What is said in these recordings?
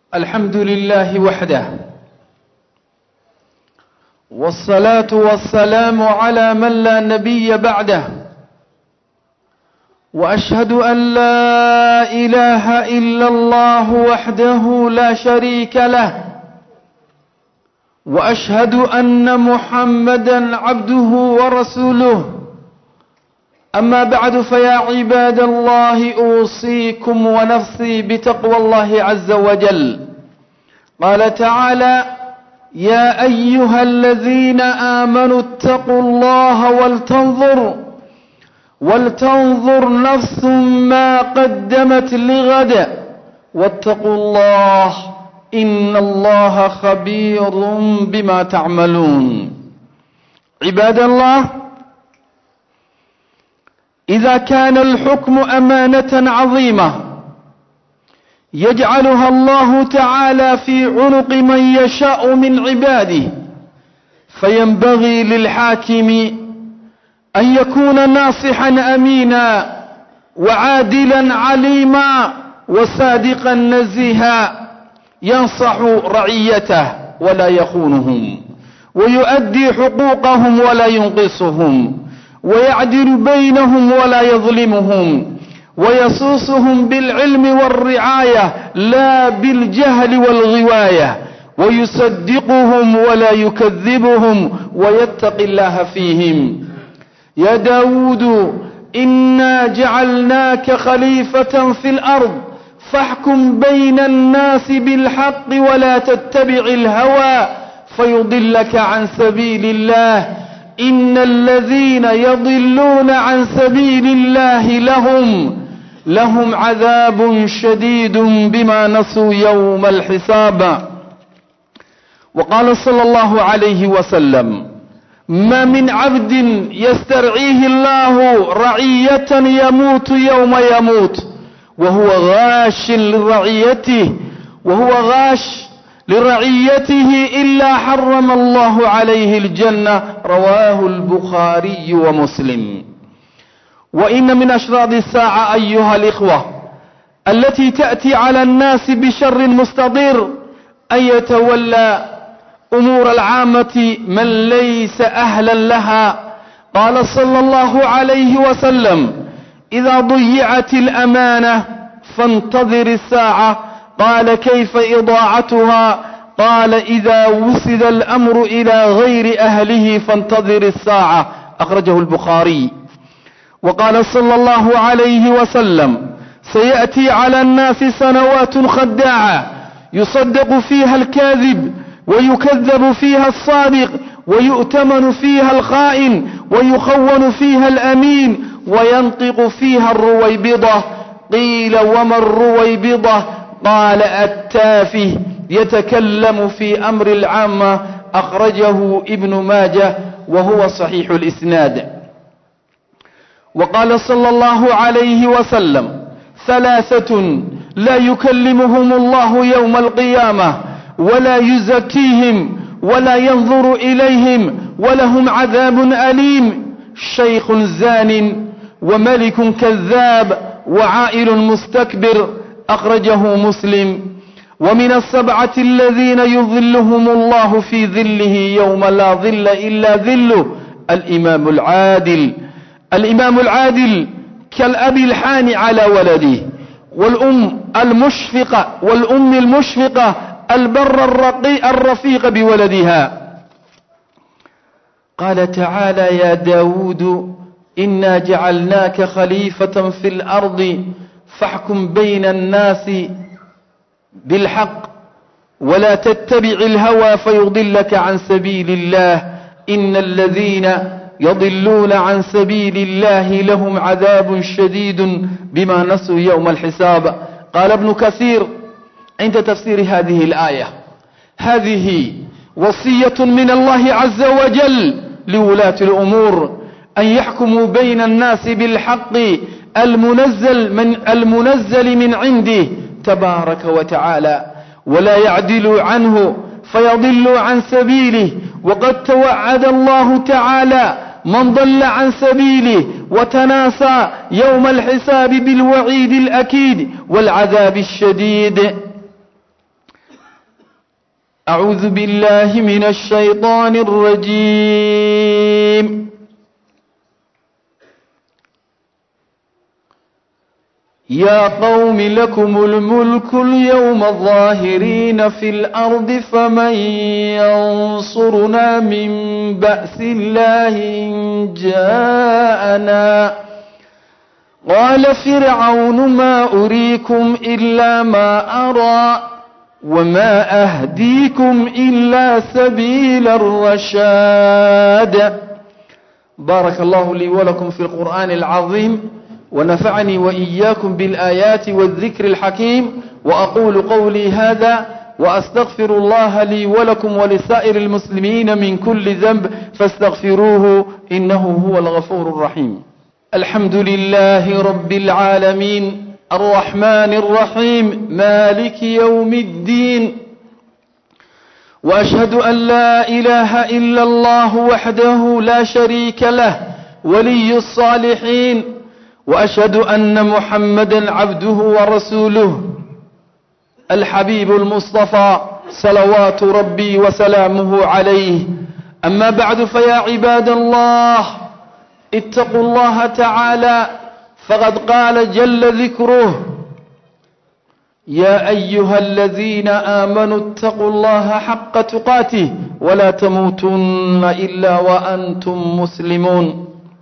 الحمد لله وحده والصلاة والسلام على من لا نبي بعده وأشهد أن لا إله إلا الله وحده لا شريك له وأشهد أن محمدا عبده ورسوله أما بعد فيا عباد الله أوصيكم ونفسي بتقوى الله عز وجل قال تعالى يا أيها الذين آمنوا اتقوا الله ولتنظر ولتنظر نفس ما قدمت لغد واتقوا الله إن الله خبير بما تعملون عباد الله إذا كان الحكم أمانة عظيمة يجعلها الله تعالى في عنق من يشاء من عباده فينبغي للحاكم أن يكون ناصحا أمينا وعادلا عليما وصادقا نزيها ينصح رعيته ولا يخونهم ويؤدي حقوقهم ولا ينقصهم ويعدل بينهم ولا يظلمهم ويصوصهم بالعلم والرعاية لا بالجهل والغواية ويصدقهم ولا يكذبهم ويتقي الله فيهم يا داود إنا جعلناك خليفة في الأرض فاحكم بين الناس بالحق ولا تتبع الهوى فيضلك عن سبيل الله إن الذين يضلون عن سبيل الله لهم لهم عذاب شديد بما نسوا يوم الحساب وقال صلى الله عليه وسلم ما من عبد يسترعيه الله رعية يموت يوم يموت وهو غاش لرعيته وهو غاش لرعيته إلا حرم الله عليه الجنة رواه البخاري ومسلم وإن من أشراط الساعة أيها الإخوة التي تأتي على الناس بشر مستضر أن يتولى أمور العامة من ليس أهلا لها قال صلى الله عليه وسلم إذا ضيعت الأمانة فانتظر الساعة قال كيف إضاعتها قال إذا وسد الأمر إلى غير أهله فانتظر الساعة أخرجه البخاري وقال صلى الله عليه وسلم سيأتي على الناس سنوات خداعة يصدق فيها الكاذب ويكذب فيها الصادق ويؤتمن فيها الخائن ويخون فيها الأمين وينطق فيها الرويبضة قيل وما الرويبضة قال التافه يتكلم في أمر العامة أخرجه ابن ماجه وهو صحيح الإسناد وقال صلى الله عليه وسلم ثلاثة لا يكلمهم الله يوم القيامة ولا يزكيهم ولا ينظر إليهم ولهم عذاب أليم شيخ زان وملك كذاب وعائل مستكبر أخرجه مسلم ومن السبعة الذين يظلهم الله في ظله يوم لا ظل إلا ظله الإمام العادل الإمام العادل كالأب الحان على ولده والأم المشفقة والأم المشفقة البر الرقي الرفيق بولدها قال تعالى يا داود إنا جعلناك خليفة في الأرض فاحكم بين الناس بالحق ولا تتبع الهوى فيضلك عن سبيل الله إن الذين يضلون عن سبيل الله لهم عذاب شديد بما نسوا يوم الحساب قال ابن كثير عند تفسير هذه الآية هذه وصية من الله عز وجل لولاة الأمور أن يحكموا بين الناس بالحق المنزل من المنزل من عنده تبارك وتعالى ولا يعدل عنه فيضل عن سبيله وقد توعد الله تعالى من ضل عن سبيله وتناسى يوم الحساب بالوعيد الأكيد والعذاب الشديد أعوذ بالله من الشيطان الرجيم يا قوم لكم الملك اليوم ظاهرين في الأرض فمن ينصرنا من بأس الله إن جاءنا قال فرعون ما أريكم إلا ما أرى وما أهديكم إلا سبيل الرشاد بارك الله لي ولكم في القرآن العظيم ونفعني وإياكم بالآيات والذكر الحكيم وأقول قولي هذا وأستغفر الله لي ولكم ولسائر المسلمين من كل ذنب فاستغفروه إنه هو الغفور الرحيم الحمد لله رب العالمين الرحمن الرحيم مالك يوم الدين وأشهد أن لا إله إلا الله وحده لا شريك له ولي الصالحين وأشهد أن محمدا عبده ورسوله الحبيب المصطفى صلوات ربي وسلامه عليه أما بعد فيا عباد الله اتقوا الله تعالى فقد قال جل ذكره يا أيها الذين آمنوا اتقوا الله حق تقاته ولا تموتن إلا وأنتم مسلمون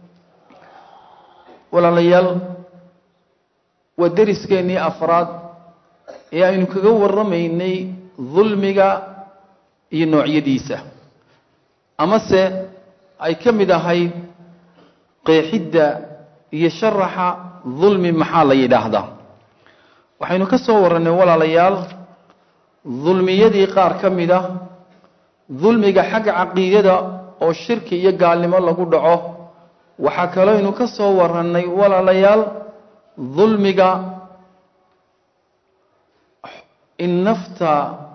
walaalayaal waa deriskeenii afraad ee aynu kaga warramaynay dulmiga iyo noocyadiisa amase ay ka mid ahayd qeexidda iyo sharaxa dulmi maxaa la yidhaahdaa waxaynu ka soo warrannay walaalayaal dulmiyadii qaar ka mid ah dulmiga xagga caqiidada oo shirki iyo gaalnimo lagu dhaco waxaa kalooynu ka soo warrannay walaalayaal dulmiga in nafta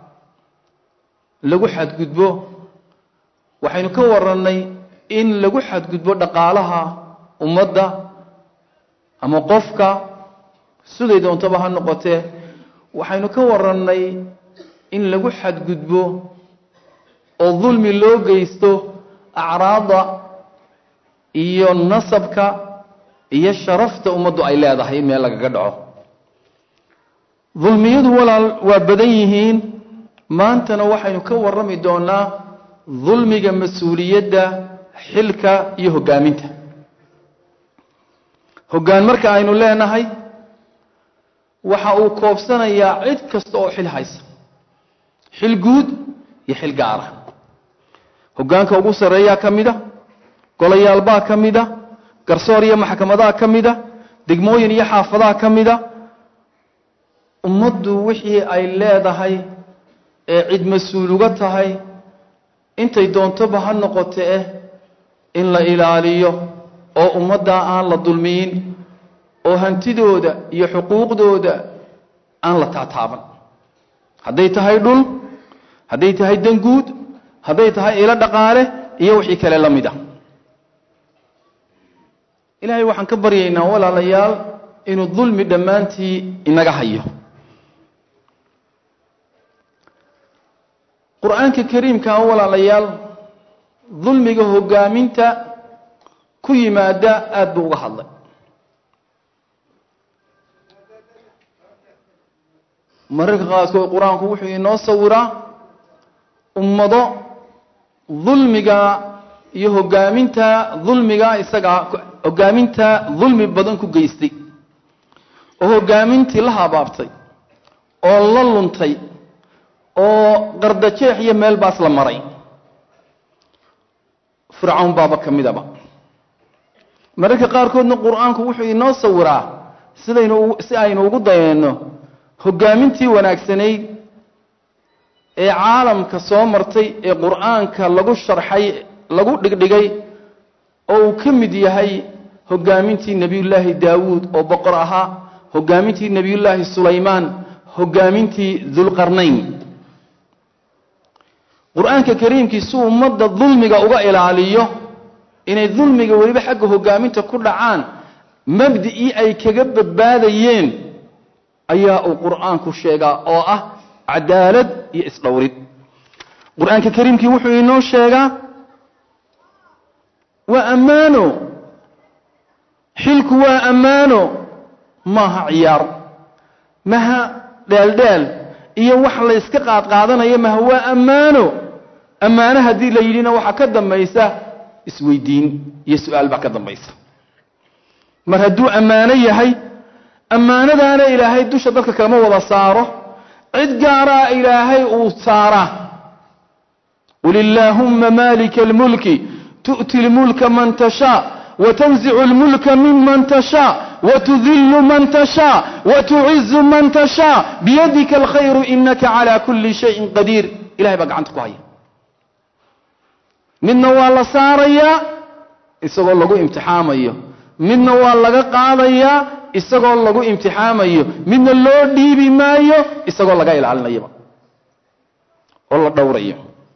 lagu xadgudbo waxaynu ka warrannay in lagu xadgudbo dhaqaalaha ummadda ama qofka siday doontaba ha noqotee waxaynu ka warrannay in lagu xadgudbo oo dulmi loo geysto acraadda iyo nasabka iyo sharafta ummaddu ay leedahay in meel lagaga dhaco dulmiyadu walaal waa badan yihiin maantana waxaynu ka warrami doonaa dulmiga mas-uuliyadda xilka iyo hoggaaminta hoggaan marka aynu leenahay waxa uu koobsanayaa cid kasta oo xil haysa xil guud iyo xil gaara hoggaanka ugu sarreeyaa ka mid a golayaalbaa ka mid a garsoor iyo maxkamadaha ka mid a degmooyin iyo xaafadaha ka mid a ummaddu wixii ay leedahay ee cid mas-uul uga tahay intay doontoba ha noqote eh in la ilaaliyo oo ummaddaa aan la dulmiyin oo hantidooda iyo xuquuqdooda aan la taataaban hadday tahay dhul hadday tahay danguud hadday tahay ilo dhaqaale iyo wixii kale la mid a ilaahay waxaan ka baryaynaa walaalayaal inuu dulmi dhammaantii inaga hayo qur-aanka kariimkaa walaalayaal dulmiga hoggaaminta ku yimaada aada buu uga hadlay mararka qaarkood qur-aanku wuxuu inoo sawiraa ummado dulmiga iyo hoggaaminta dulmiga isagaa hoggaaminta dulmi badan ku geystay oo hoggaamintii la habaabtay oo la luntay oo qardajeex iyo meel baas la maray fircawn baaba ka midaba mararka qaarkoodna qur-aanku wuxuu inoo sawiraa sidaynu si aynu ugu dayeenno hoggaamintii wanaagsanayd ee caalamka soo martay ee qur-aanka lagu sharxay lagu dhigdhigay oo uu ka mid yahay hoggaamintii nebiyullaahi daawuud oo boqor ahaa hoggaamintii nebiyullaahi sulaymaan hoggaamintii dulqarnayn qur-aanka kariimkii si ummadda dulmiga uga ilaaliyo inay dulmiga weliba xagga hoggaaminta ku dhacaan mabdicii ay kaga badbaadayeen ayaa uu qur-aanku sheegaa oo ah cadaalad iyo isdhowrid qur-aanka kariimkii wuxuu inoo sheegaa waa ammaano xilku waa ammaano maaha ciyaar maha dheeldheel iyo wax la yska qaadqaadanayo maha waa ammaano ammaano haddii la yidhina waxaa ka dambaysa isweydiin iyo su-aal baa ka dambaysa mar hadduu ammaano yahay ammaanadaana ilaahay dusha dadka kalama wada saaro cid gaaraa ilaahay uu saaraa qul illaahumma maalika almulki tu'ti lmulka man tashaa وتنزع الملك ممن تشاء وتذل من تشاء وتعز من تشاء بيدك الخير إنك على كل شيء قدير إلهي بقى عندك هيا midna waa la saarayaa isagoo lagu imtixaamayo midna waa laga qaadayaa isagoo lagu imtixaamayo midna loo dhiibi maayo isagoo laga ilaalinayaba oo la dhowrayo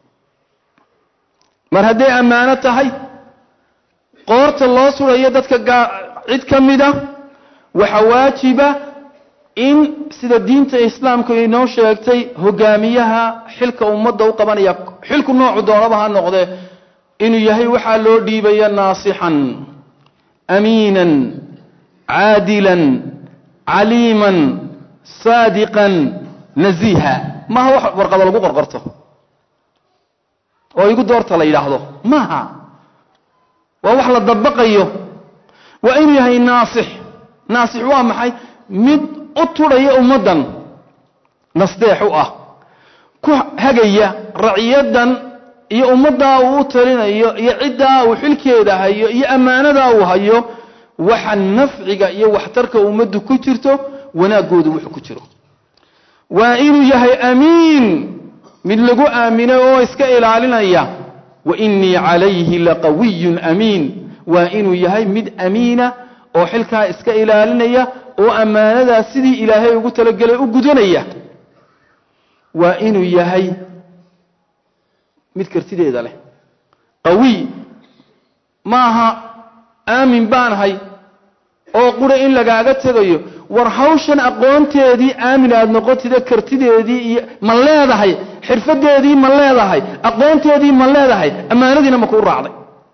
mar hadday ammaano tahay qoorta loo surayo dadka cid ka mida waxaa waajiba in sida diinta islaamku inoo sheegtay hogaamiyaha xilka ummadda u qabanaya xilku noocu doonaba ha noqdee inuu yahay waxaa loo dhiibaya naasixan amiinan caadilan caliiman saadiqan naziiha maaha wax warqado lagu qorqorto oo igu doorta la yidhaahdo maaha waa wax la dabaqayo waa inuu yahay naasix naasix waa maxay mid u tudhaya ummaddan nasdeex u ah ku hagaya raciyaddan iyo ummaddaa uu u talinayo iyo ciddaa uu xilkeeda hayo iyo ammaanadaa uu hayo waxa nafciga iyo waxtarka ummaddu ku jirto wanaaggoodu wuxuu ku jiro waa inuu yahay amiin mid lagu aaminay oo iska ilaalinaya wa innii calayhi laqawiyun amiin waa inuu yahay mid amiina oo xilkaa iska ilaalinaya oo ammaanadaa sidii ilaahay ugu talagelay u gudanaya waa inuu yahay mid kartideeda leh qawiy maaha aamin baanahay oo qura in lagaaga tegayo war hawshan aqoonteedii aamin aada noqotida kartideedii iyo ma leedahay xirfadeedii ma leedahay aqoonteedii ma leedahay ammaanadiina ma kuu raacday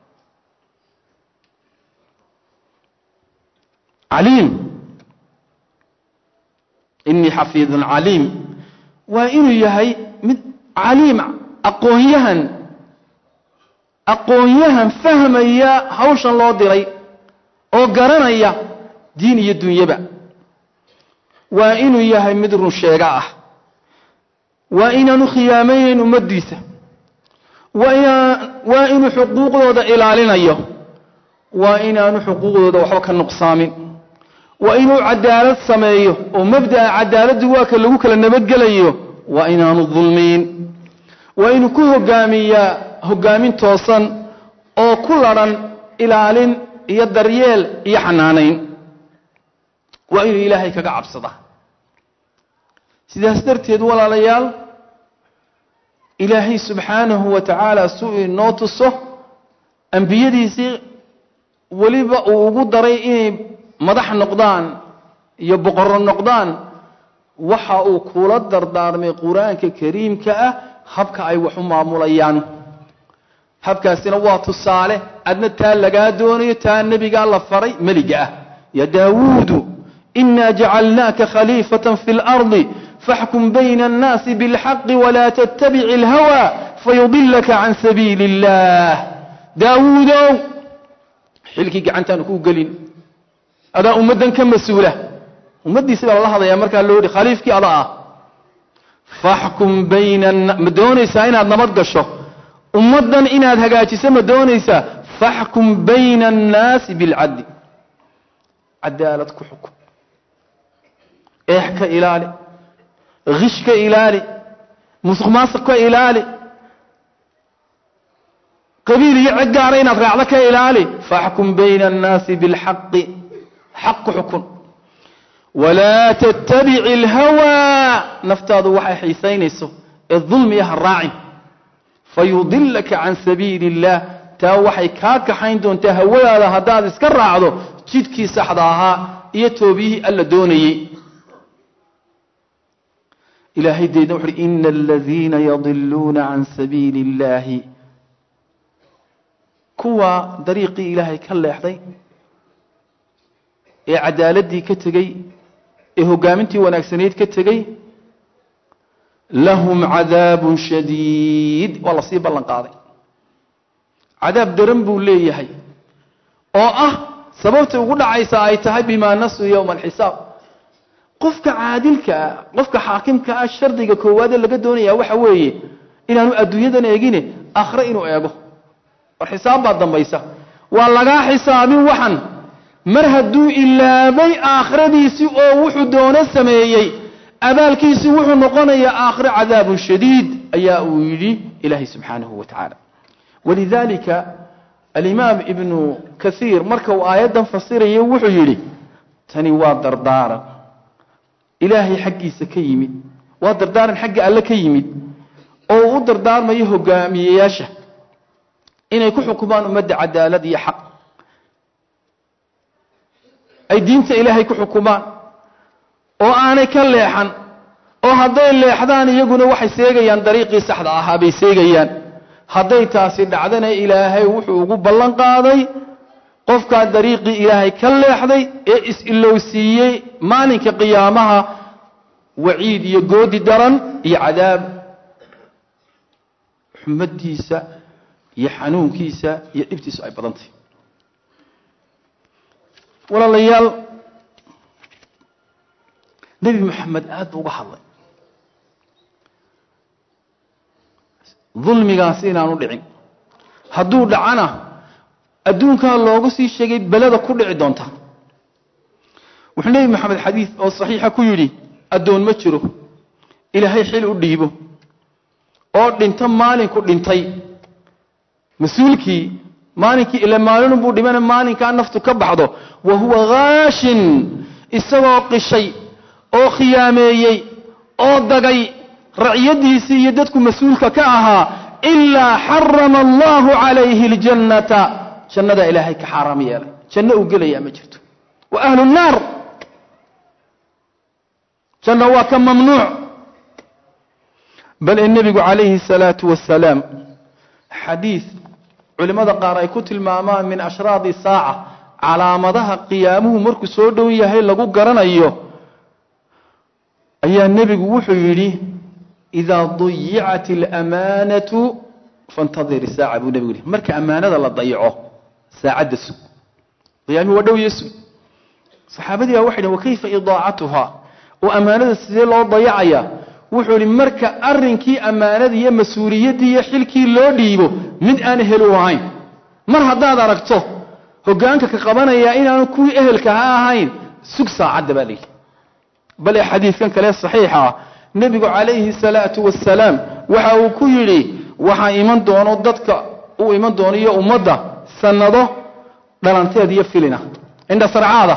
caliim inii xafiidun caliim waa inuu yahay mid caliim aqoonyahan aqoonyahan fahmaya hawshan loo diray oo garanaya diin iyo dunyaba waa inuu yahay mid run sheega ah waa inaanu khiyaamaynayn ummaddiisa waa inuu xuquuqdooda ilaalinayo waa inaanu xuquuqdooda waxba ka nuqsaamin waa inuu cadaalad sameeyo oo mabda'a cadaaladdu waa ka lagu kala nabadgelayo waa inaanu dulmiin waa inuu ku hogaamiyaa hogaamin toosan oo ku ladhan ilaalin iyo daryeel iyo xanaanayn waa inuu ilaahay kaga cabsada sidaas darteed walaalayaal ilaahay subxaanahu wa tacaala suu inoo tuso ambiyadiisii weliba uu ugu daray inay madax noqdaan iyo boqorro noqdaan waxa uu kula dardaarmay qur-aanka kariimka ah habka ay wax u maamulayaan habkaasina waa tusaale adna taa lagaa doonayo taa nebigaa la faray meliga ah ya daawuudu inaa jacalnaaka khaliifatan fi اlardi faxkum bayna annaasi biاlxaqi walaa tattabic اlhawa fayudilaka can sabiili اllah daawuudow xilkii gacantaanu kuu gelin adaa ummaddan ka mas-uula ummaddiisi baa lala hadlayaa markaa loo yihi khaliifkii ada ah faxkum bayna ma doonaysaa inaad nabad gasho ummaddan inaad hagaajiso ma doonaysaa faxkum bayna annaasi bilcadli cadaalad ku xukun eex ka ilaali kish ka ilaali musuq maasuq ka ilaali qabiil iyo cid gaara inaad raacdo ka ilaali faxkum bayna annaasi bilxaqi xaq ku xukun walaa tattabici alhawaa naftaadu waxay xiisaynayso ee dulmiya ha raacin fayudilaka can sabiili اllah taa waxay kaa kaxayn doontaa hawadaada haddaad iska raacdo jidkii saxda ahaa iyo toobiyihii alla doonayey ilaahay deedna wuxu uhi ina aladiina yadiluuna can sabiili اllahi kuwa dariiqii ilaahay ka leexday ee cadaaladdii ka tegey ee hoggaamintii wanaagsaneyd ka tegey lahum cadaabun shadiid waa la sii ballan qaaday cadaab daran buu leeyahay oo ah sababta ugu dhacaysa ay tahay bimaa nasuu yowma alxisaab qofka caadilka ah qofka xaakimka ah shardiga koowaadee laga doonaya waxa weeye inaanu adduunyadan eegine aakhre inuu eego war xisaab baa dambaysa waa lagaa xisaabin waxan mar hadduu ilaabay aakhiradiisii oo wuxuu doono sameeyey abaalkiisii wuxuu noqonayaa aakhire cadaabun shadiid ayaa uu yidhi ilaahay subxaanahu wa tacaala walidalika alimaam ibnu kaiir marka uu aayaddan fasiraya wuxuu yidhi tani waa dardaaran ilaahay xaggiisa ka yimid waa dardaaran xagga alle ka yimid oo uu u dardaarmayo hogaamiyeyaasha inay ku xukumaan ummadda cadaalad iyo xaq ay diinta ilaahay ku xukumaan oo aanay ka leexan oo hadday leexdaan iyaguna waxay seegayaan dariiqii saxda ahaa bay seegayaan hadday taasi dhacdana ilaahay wuxuu ugu ballan qaaday qofkaa dariiqii ilaahay ka leexday ee is-ilowsiiyey maalinka qiyaamaha waciid iyo goodi daran iyo cadaab xumadiisa iyo xanuunkiisa iyo dhibtiisu ay badan tahay walaalayaal nebi moxamed aad buu uga hadlay dulmigaasi inaanu dhicin hadduu dhacana adduunkaa loogu sii sheegay beleda ku dhici doonta wuxuu nebi moxamed xadiid oo saxiixa ku yidhi addoon ma jiro ilaahay xil u dhiibo oo dhinto maalinku dhintay mas-uulkii maalinkii ila maalinunbuu dhimana maalinkaa naftu ka baxdo wa huwa haashin isagoo qishay oo khiyaameeyey oo dagay raciyadiisii iyo dadku mas-uulka ka ahaa ilaa xarama allahu calayhi اljannata jannadaa ilaahay ka xaaraam yeelay janno uu gelayaa ma jirto wa ahlu nnaar janno waa ka mamnuuc bal in nebigu calayhi الsalaatu wasalaam xadiid culimmada qaar ay ku tilmaamaan min ashraadi saaca calaamadaha qiyaamuhu markuu soo dhow yahay lagu garanayo ayaa nebigu wuxuu yidhi idaa dayicat alamaanatu faاntadir saaca buu nebigu yihi marka ammaanada la dayaco saacadda sug qiyaamihi waa dhow iyo sug saxaabadii baa waxay dhhen wakayfa idaacatuha oo ammaanada sidee loo dayacaya wuxuu yihi marka arrinkii ammaanadii iyo mas-uuliyaddii iyo xilkii loo dhiibo mid aan ehel u ahayn mar haddaad aragto hoggaanka ka qabanaya inaanu kuwii ehelka ha ahayn sug saacadda baa layidhi bale xadiidkan kale saxiixa ah nebigu calayhi salaatu wasalaam waxa uu ku yidhi waxaa iman doono dadka uu iman doono iyo ummadda sannado dhalanteed iyo filina indhasarcaada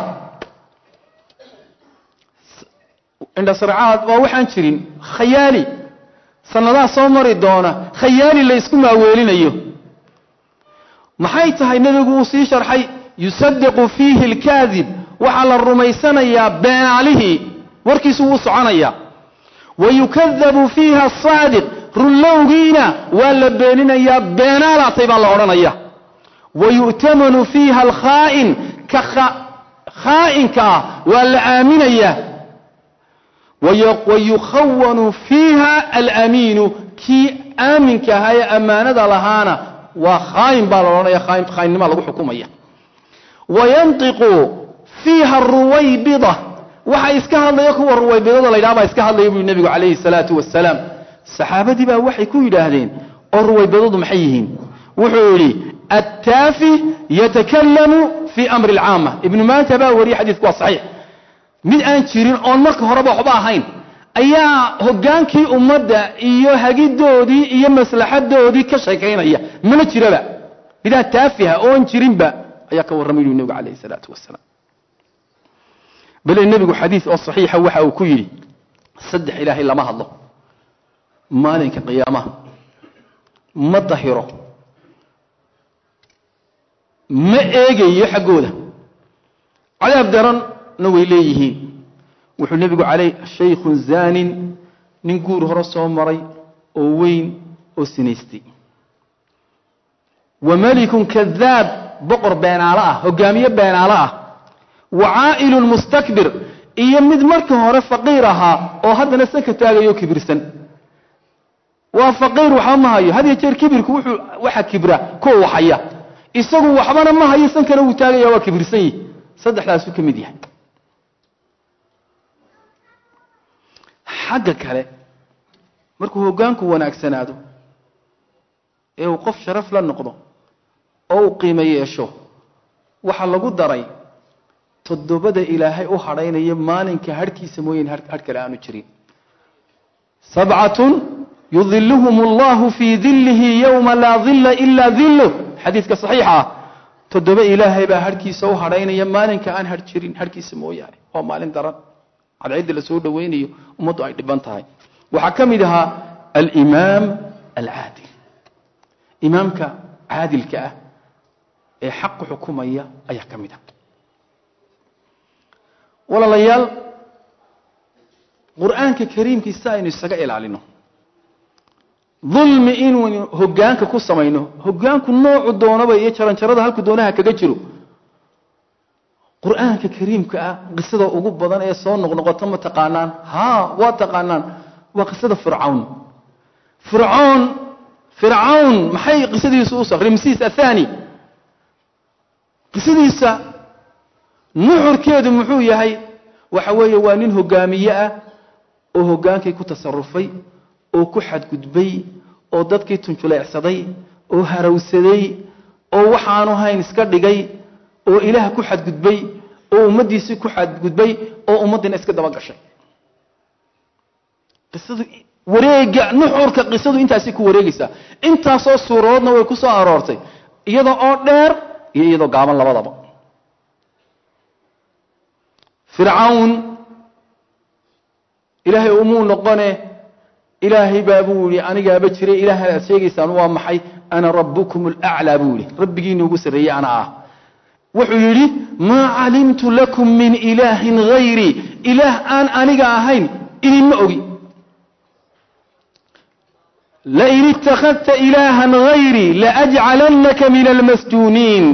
indhasarcaad waa waxaan jirin khayaali sannadaa soo mari doona khayaali la ysku maaweelinayo maxay tahay nebigu uu sii sharxay yusadiqu fiihi alkaadib waxaa la rumaysanayaa beenaalihii warkiisu wuu soconayaa wa yukadabu fiiha asaadiq runlowgiina waa la beeninayaa beenaalaatay baa la odhanaya wa yu'tamanu fiiha alkhaa'in ka khaa'inka ah waa la aaminayaa wayukhawanu fiiha alamiinu kii aaminka ahaa ee ammaanada lahaana waa khaayin baa la odhanaya khaayinnima lagu xukumaya wayantiqu fiiha ruwaybida waxa iska hadlaya kuwa ruwaybidada la ydhaha baa iska hadlaya buu nebigu calayhi salaatu wasalaam saxaabadii baa waxay ku yidhaahdeen oo ruwaybidadu maxay yihiin wuxuu yidhi attaafi yatakalamu fii amri alcaama ibnu maanta baa wariyey xadiidku waa saxiix mid aan jirin oon marka horeba waxba ahayn ayaa hoggaankii ummadda iyo hagidoodii iyo maslaxadoodii ka sheekaynaya mana jiraba midaa taafiha oon jirinba ayaa ka warramay yui nebigu calayhi salaatu wasalaam bale nebigu xadiid oo saxiixa waxa uu ku yidhi saddex ilaahay lama hadlo maalinka qiyaamaha ma dahiro ma eegayo xaggooda cadaab daranna way leeyihiin wuxuu nebigu calay shaykhun zaanin nin guur hore soo maray oo weyn oo sinaystay wa melikun kadaab boqor beenaalo ah hogaamiye beenaalo ah wa caa'ilun mustakbir iyo mid markii hore faqiir ahaa oo haddana sanka taagayo kibirsan waa faqiir waxba ma hayo had iyo jeer kibirku wuxuu waxa kibra kuwa waxaya isagu waxbana ma hayo sankana wuu taagaya waa kibirsan yihi saddexdaasuu ka mid yahay xagga kale markuu hoggaanku wanaagsanaado ee uu qof sharaf la noqdo oo uu qiimo yeesho waxaa lagu daray toddobada ilaahay u hadhaynaya maalinka harhkiisa mooyeen hadh kale aanu jirin sabcatun yudiluhum allahu fii dilihi yowma laa dilla ilaa dilluh xadiidka saxiixa ah toddoba ilaahay baa harhkiisa u hadhaynaya maalinka aan har jirin harhkiisa mooyaane waa maalin daran cadcidda la soo dhowaynayo ummaddu ay dhiban tahay waxaa ka mid ahaa alimaam alcaadil imaamka caadilka ah ee xaqu xukumaya ayaa ka mid ah walaalayaal qur'aanka kariimkiisa aynu isaga ilaalino dulmi inaynu hoggaanka ku samayno hoggaanku noocu doonaba iyo jaranjarada halku doonaha kaga jiro qur'aanka kariimka ah qisada ugu badan ee soo noqnoqota ma taqaanaan haa waa taqaanaan waa qisada fircawn fircoon fircawn maxay qisadiisu u rimsiis athani qisadiisa nuxurkeedu muxuu yahay waxa weeye waa nin hogaamiye ah oo hoggaankii ku tasarufay oo ku xadgudbay oo dadkii tunjuleecsaday oo harawsaday oo waxaanu hayn iska dhigay oo ilaah ku xadgudbay oo ummaddiisii ku xadgudbay oo ummaddiina iska daba gashay qisadu wareega nuxurka qisadu intaasay ku wareegaysaa intaasoo suuradoodna way ku soo aroortay iyadoo oo dheer iyo iyadoo gaaban labadaba fircawn ilaahay umuu noqone ilaahay baa buu yihi anigaaba jiray ilaahay aad sheegaysaan waa maxay ana rabbukum alaclaa buu yihi rabbigiina ugu sarreeyey ana ah wuxuu yidhi maa calimtu lakum min ilaahin hayrii ilaah aan aniga ahayn idinma ogi lain ittakhadta ilaahan hayrii laajcalannaka min almasjuuniin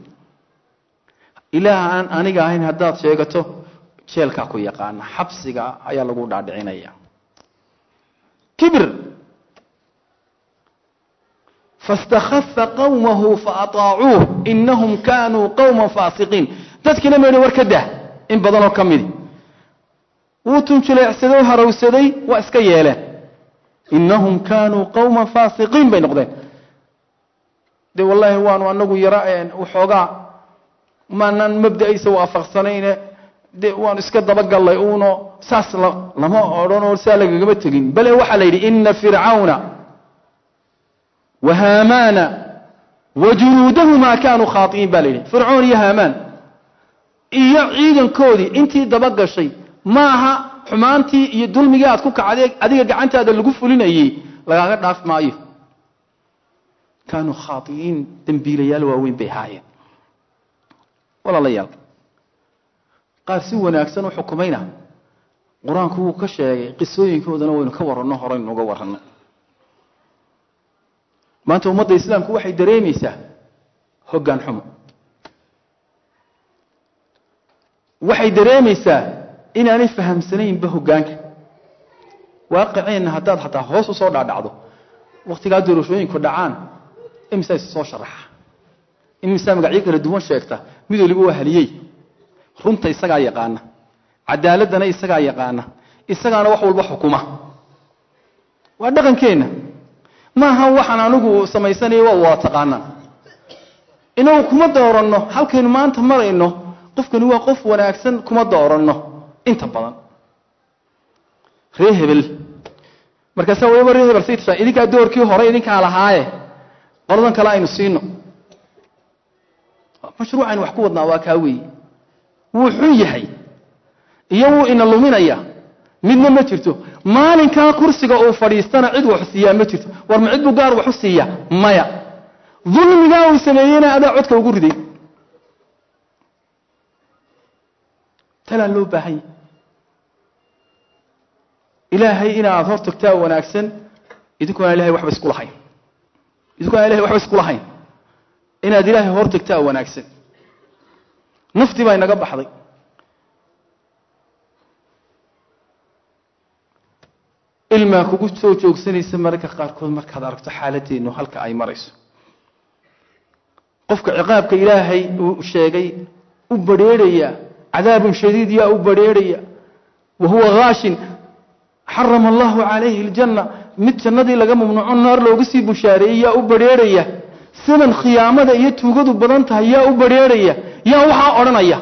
ilaah aan aniga ahayn haddaad sheegato jeelkaa ku yaqaana xabsiga ayaa lagu dhaadhicinaya kibir faاstakhafa qawmahu faataacuuh inahum kanuu qawma faasiqiin dadkiina ma yidhi war ka dah in badanoo ka midi wuu tunjuleecsaday oo harawsaday waa iska yeeleen inahum kanuu qawma faasiqiin bay noqdeen de wallaahi waanu anagu yara waxoogaa maanaan mabda'aysa waafaqsanayne de waanu iska dabagallay uuno saas lama odhanoo saa lagagama tegin bale waxaa la yidhi ina fircawna wa haamaana wa junuudahumaa kaanuu khaai'iin ba la yidhi fircoon iyo haamaan iyo ciidankoodii intii dabagashay maaha xumaantii iyo dulmigii aad ku kacday adiga gacantaada lagu fulinayey lagaaga dhaaf maayo kaanuu khaai'iin dembiilayaal waaweyn bay ahaayeen walaalayaal qaar si wanaagsan u xukumayna qur-aanku wuu ka sheegay qisooyinkoodana waynu ka waranno horaynu uga waranno maanta ummadda islaamku waxay dareemaysaa hoggaan xumo waxay dareemaysaa inaanay fahamsanaynba hoggaanka waaqiceenna haddaad xataa hoos u soo dhaadhacdo wakhtigaa doorashooyinku dhacaan imisaa is soo sharaxa imisaa magacyo kala duwan sheegta mid waliba waa haliyey runta isagaa yaqaana cadaaladdana isagaa yaqaana isagaana wax walba xukuma waa dhaqankeenna maaha waxaan anigu samaysanaya waa waa taqaanaa inagu kuma dooranno halkaynu maanta marayno qofkani waa qof wanaagsan kuma dooranno inta badan ree hebel markaasa waliba ree hebel say tashaan idinkaa doorkii hore idinkaa lahaaye qoladan kale aynu siino mashruucaynu wax ku wadnaa waa kaa weeye wuu xun yahay iyo wuu ina luminaya midna ma jirto maalinkaa kursiga uu fadhiistana cid wax siiyaa ma jirto war ma cid buu gaar wax u siiya maya dulmigaa uu sameeyeyna adaa codka ugu riday talaa loo baahanya ilaahay inaad hor tagtaa wanaagsan idinkuona ilahay waxba isku lahayn idinkuona ilahay waxba isku lahayn inaad ilaahay hor tagtaa wanaagsan naftii baa inaga baxday ilmaa kugu soo joogsanaysa mararka qaarkood markaad aragto xaaladeennu halka ay marayso qofka ciqaabka ilaahay uu sheegay u badrheerhaya cadaabun shadiid yaa u badrheerhaya wa huwa haashin xarama allahu calayhi aljanna mid jannadii laga mamnuuco naar looga sii bushaareeyey yaa u badrheerhaya sidan khiyaamada iyo tuugadu badan tahay yaa u badrheerhaya yaa waxaa odhanaya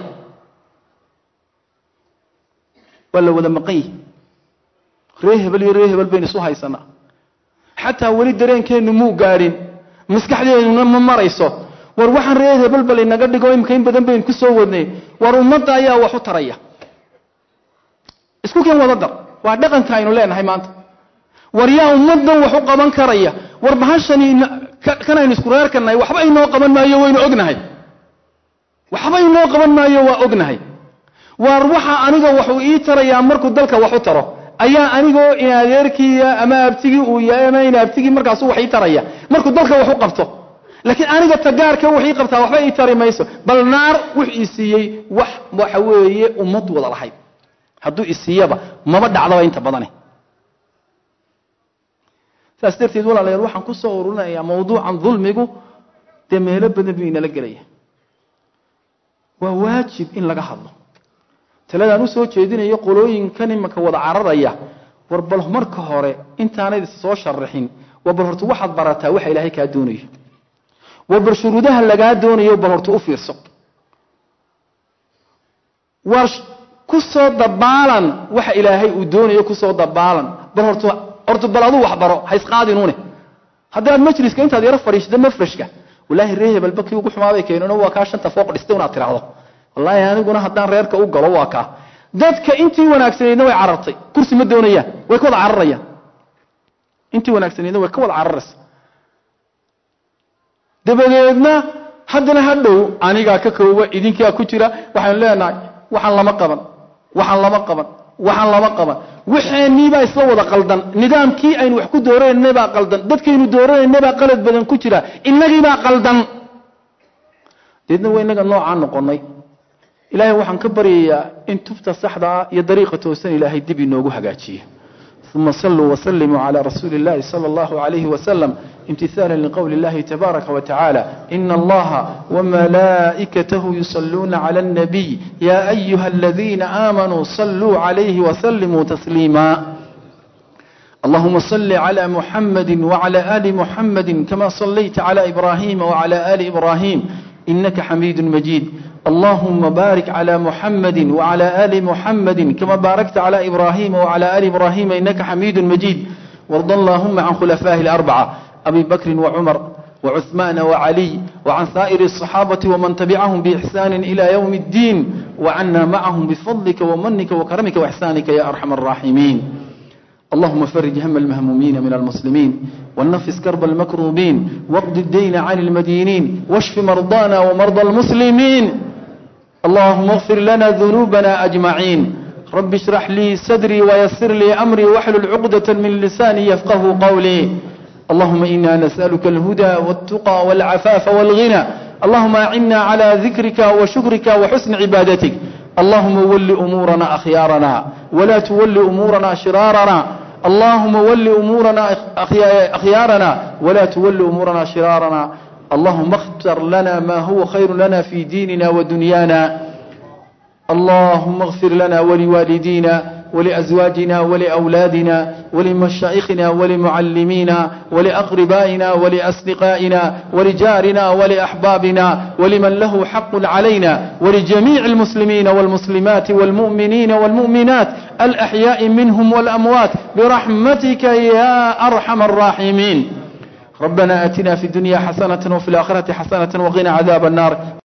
waa la wada maqan yihi ree hebel iyo ree hebel baynu isu haysanaa xataa weli dareenkeennu muu gaadhin maskaxdeennuna ma marayso war waxaan ree hebel bal inaga dhigo imika in badan baynu ku soo wadnay war ummadda ayaa wax u taraya isku keen wada dar waa dhaqanka aynu leenahay maanta war yaa ummaddan wax u qaban karaya war bahashani kanaynu isku reerkannahay waxba inoo qaban maayo waynu ognahay waxba inoo qaban maayo waa ognahay waar waxa aniga waxuu ii tarayaa markuu dalka wax u taro ayaa anigoo in adeerkiiya ama abtigii uu yahay ama in abtigii markaasu wax ii taraya markuu dalka wax u qabto laakiin aniga tagaarka wax ii qabtaa waxba ii tari mayso bal naar wux ii siiyey wax waxa weeye ummad wada lahayd hadduu isiiyaba maba dhacdaba inta badane saas darteed walaalayaal waxaan ku soo ururinayaa mawduucan dulmigu dee meelo badan buu inala gelaya waa waajib in laga hadlo taladaan usoo jeedinayo qolooyinkan imanka wada cararaya war bal marka hore intaanayd is soo sharaxin war bal horta waxaad barataa waxa ilaahay kaa doonayo war bal shuruudaha lagaa doonayo bal horta u fiirso war ku soo dabaalan waxa ilaahay uu doonayo kusoo dabaalan bal horta horta bal aduu wax baro ha isqaadinuune haddaad majliska intaad yaro fadhiisda mafrashka wallaahi ree hebelba kii ugu xumaabay keenano waa kaa shanta fooq dhistay unaad tiraahdo wallaahi aniguna haddaan reerka u galo waa kaa dadka intii wanaagsanaydna way carartay kursi ma doonayaan way ka wada cararayaan intii wanaagsanaydna way ka wada cararaysa dabadeedna haddana hadhow anigaa ka kooba idinkaa ku jira waxaynu leenahay waxaan lama qaban waxaan lama qaban waxaan lama qaban waxaaniibaa isla wada qaldan nidaamkii aynu wax ku dooranayna baa qaldan dadkaynu dooranayna baa qalad badan ku jira inagiibaa qaldan deedna waa inaga noocaa noqonay ilaahay waxaan ka baryayaa in tubta saxda ah iyo dariiqa toosan ilaahay dib inoogu hagaajiyo uma saluu wslimuu clى rasuuli اllahi salى اllahu عalayh waslm imtihaala liqowli اllahi tabaaraka watacaala ina allaha wmalaa'ikatahu yusaluuna clى اnnabiy ya ayuha aladiina aamanuu saluu عalayhi wslimuu tasliima اللهم صل على محمد وعلى آل محمد كما صليت على إبراهيم وعلى آل إبراهيم إنك حميد مجيد اللهم بارك على محمد وعلى آل محمد كما باركت على إبراهيم وعلى آل إبراهيم إنك حميد مجيد وارض اللهم عن خلفائه الأربعة أبي بكر وعمر وعثمان وعلي وعن سائر الصحابة ومن تبعهم بإحسان إلى يوم الدين وعنا معهم بفضلك ومنك وكرمك وإحسانك يا أرحم الراحمين اللهم فرج هم المهمومين من المسلمين ونفس كرب المكروبين واقض الدين عن المدينين واشف مرضانا ومرضى المسلمين اللهم اغفر لنا ذنوبنا أجمعين رب اشرح لي صدري ويسر لي أمري واحلل عقدة من لساني يفقه قولي اللهم إنا نسألك الهدى والتقى والعفاف والغنى اللهم أعنا على ذكرك وشكرك وحسن عبادتك اللهم ول أمورنا أخيارنا ولا تول أمورنا شرارنا اللهم ول أمورنا أخيارنا ولا تول أمورنا شرارنا اللهم اختر لنا ما هو خير لنا في ديننا ودنيانا اللهم اغفر لنا ولوالدينا ولأزواجنا ولأولادنا ولمشائخنا ولمعلمينا ولأقربائنا ولأصدقائنا ولجارنا ولأحبابنا ولمن له حق علينا ولجميع المسلمين والمسلمات والمؤمنين والمؤمنات الأحياء منهم والأموات برحمتك يا أرحم الراحمين ربنا آتنا في الدنيا حسنة وفي الآخرة حسنة وقنا عذاب النار